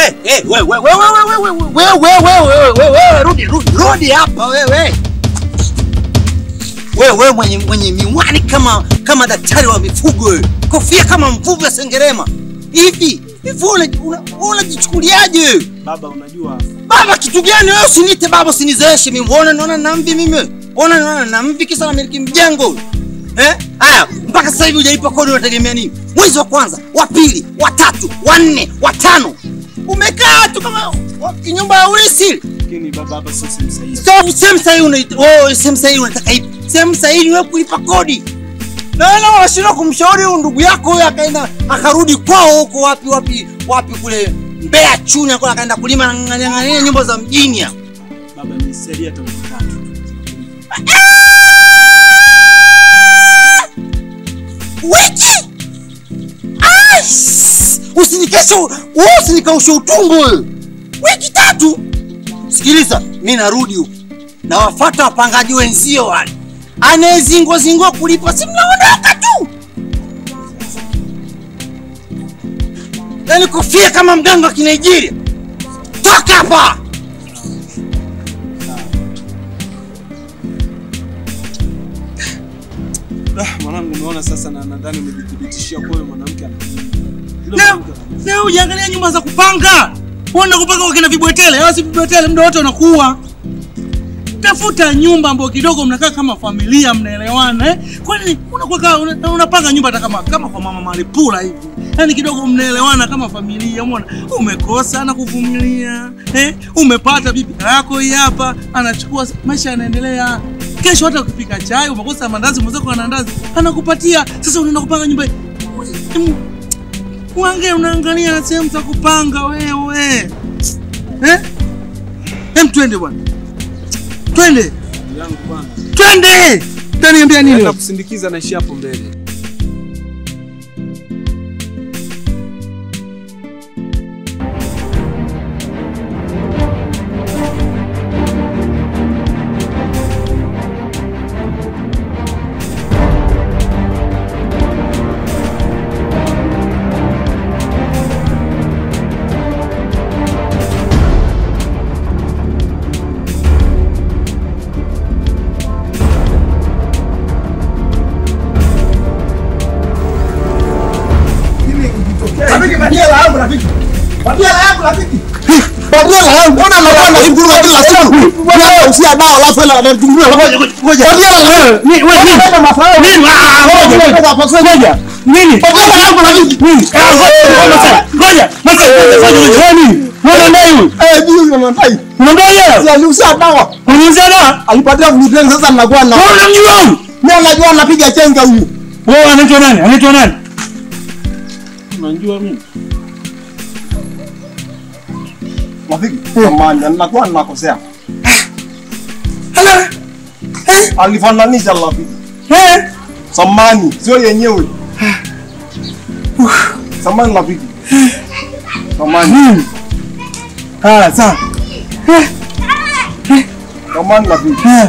Eh, eh, wewe wewe wewe wewe wewe wewe wewe wewe wewe rudi rudi rudi hapa wewe. Wewe wewe mwenye mwenye miwani kama kama daktari wa mifugo wewe. Kofia kama mvuvi wa sengerema. Hivi hivi una una- unajichukuliaje wewe? Baba, unajua Baba kitu gani wewe usiniite baba usinizeeshe mimi. Unaona naona na mvi mimi. wewe? Unaona naona na mvi kisa na miliki mjengo. Eh? Haya, mpaka sasa hivi hujalipa kodi unategemea nini? Mwezi wa kwanza, wa pili, wa tatu, wa nne, wa tano. Umekaa tu kama wa- nyumba ya urisi. lakini baba, hapa sio sehemu sahihi. Stop, sehemu sahihi unaita. Oh, sehemu sahihi unataka ipi? Sehemu sahihi ni wewe kulipa kodi. Na wewe unashindwa kumshauri huyu ndugu yako huyo akaenda akarudi kwao huko wapi wapi wapi kule Mbeya Chunya kule akaenda kulima na ng'ang'ania nyumba za mjini hapo. Baba, ni sheria hata wiki tatu. wiki Ais! usinikeshe wewe usinikaushe utumbo wewe wiki tatu sikiliza mi narudi huku nawafata wapangaji wenzio wale anayezingwa zingwa kulipa si mnaondoka tu yaani kofia kama mganga wa kinigeria toka hapa Ah, mwanangu, umeona sasa, na nadhani umejithibitishia kwa huyo mwanamke ana Yule Leo mwanamke ana- leo ujiangalia nyumba za kupanga. Uenda kupanga kwa kina vibwetele, au si vibwetele muda wote wanakuwa. Tafuta nyumba ambayo kidogo mnakaa kama familia mnaelewana eh? Kwani unakuwa kama- una- unapanga nyumba hata kama kama kwa mama Malipula hivi. Yaani kidogo mnaelewana kama familia, umeona? Umekosa na kuvumilia, eh? Umepata bibi yako hii hapa, anachukua maisha yanaendelea. Kesho hata ukipika chai umekosa mandazi, mwenzako ana mandazi, anakupatia. Sasa unaenda kupanga nyumba hii. Em, Wange unaangalia sehemu za kupanga wewe. Eh? Hem twende bwana. Twende. Ndugu yangu bwana. Twende. Utaniambia nini? Naenda wewe? kusindikiza naishi hapo mbele. Rafiki, patia hela yangu rafiki. Patia hela yangu rafiki. Patia hela yangu. Mbona unakwenda kungurua kila siku? Wewe usia dawa alafu hela anatungurua. Ngoja ngoja. Patia hela yangu. Ni wewe nini? Unataka mafao. Nini? Ah, ngoja, ngoja. Ngoja. Nini? Patia hela yangu rafiki. Nini? Ah, ngoja, ngoja. Ngoja. Masa, ngoja, ngoja. Wewe nini? Wewe ndio huyu. Eh, juu unamtai. Unaambia yeye? Si aliusia dawa. Uniuliza na? Alipatia gluten sasa ninakuwa na. Wewe unamjua huyu? Mimi najua anapiga chenga huyu. Wewe anaitwa nani? Anaitwa nani? Unajua mimi? Rafiki, samahani, ninakuwa ninakosea. Hala. Eh? Alifananisha rafiki. Eh? Samahani, sio yenyewe. Samahani rafiki. Samahani. Nini? Ah, sawa. Samahani rafiki. Eh.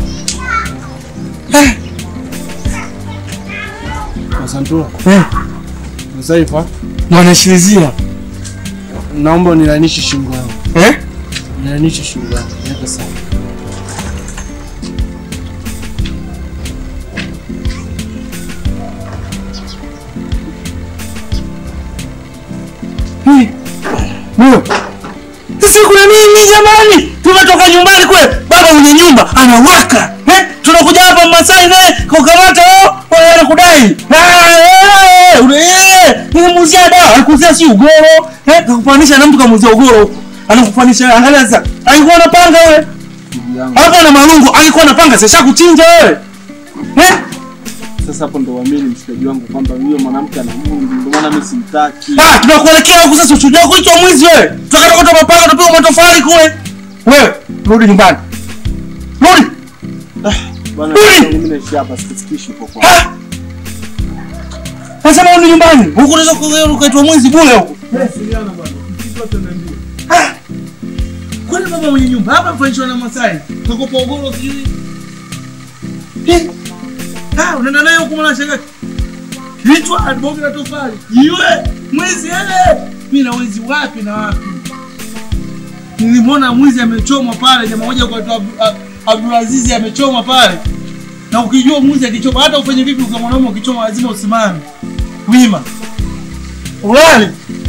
Asantula. Eh. Mzaifa, Mwanashilizia. naomba unilainishe shingo yangu. Eh? Unilainishe shingo yangu. Nipe sana. Ndio. Sisi kuna nini jamani? Tumetoka nyumbani kule, baba mwenye nyumba anawaka. Eh? Tunakuja hapa Masai naye kukamata wao, wao anakudai. Ah, eh, ule eh, nimemuzia dawa, alikuzia si ugoro. Eh, kakufanisha na mtu kamuzia ugoro. Anakufanisha angalia sasa. Alikuwa anapanga wewe. Ndugu yangu. Hapo na marungu, alikuwa anapanga sasa kuchinja wewe. Eh? Sasa hapo ndo uamini mshikaji wangu kwamba huyo mwanamke ana Mungu, ndio maana mimi simtaki. Ah, tunakuelekea huku sasa ushuhudia kuitwa mwizi wewe. Tukatoka kutoka mapanga tupiga matofali kule. Wewe, rudi nyumbani. Rudi. Bwana, Ui! mimi naishi hapa sikisikishi huko kwa. Ah! Nasema rudi nyumbani. Huku unaweza ku- ukaitwa mwizi bure huku. Ah! Kwani baba mwenye nyumba hapa mfanyishwa na Masai. Kakopa ugoro sijui. Eh. Ah, unaenda naye huku mwana shanga. Kichwa adbogi na tofali. Iwe mwizi ele. Mimi na wezi wapi na wapi? Nilimwona mwizi amechomwa pale, jamaa moja kwa Abdulazizi amechomwa pale. Na ukijua mwizi akichoma, hata ufanye vipi, kwa mwanaume ukichoma lazima usimame wima, ulale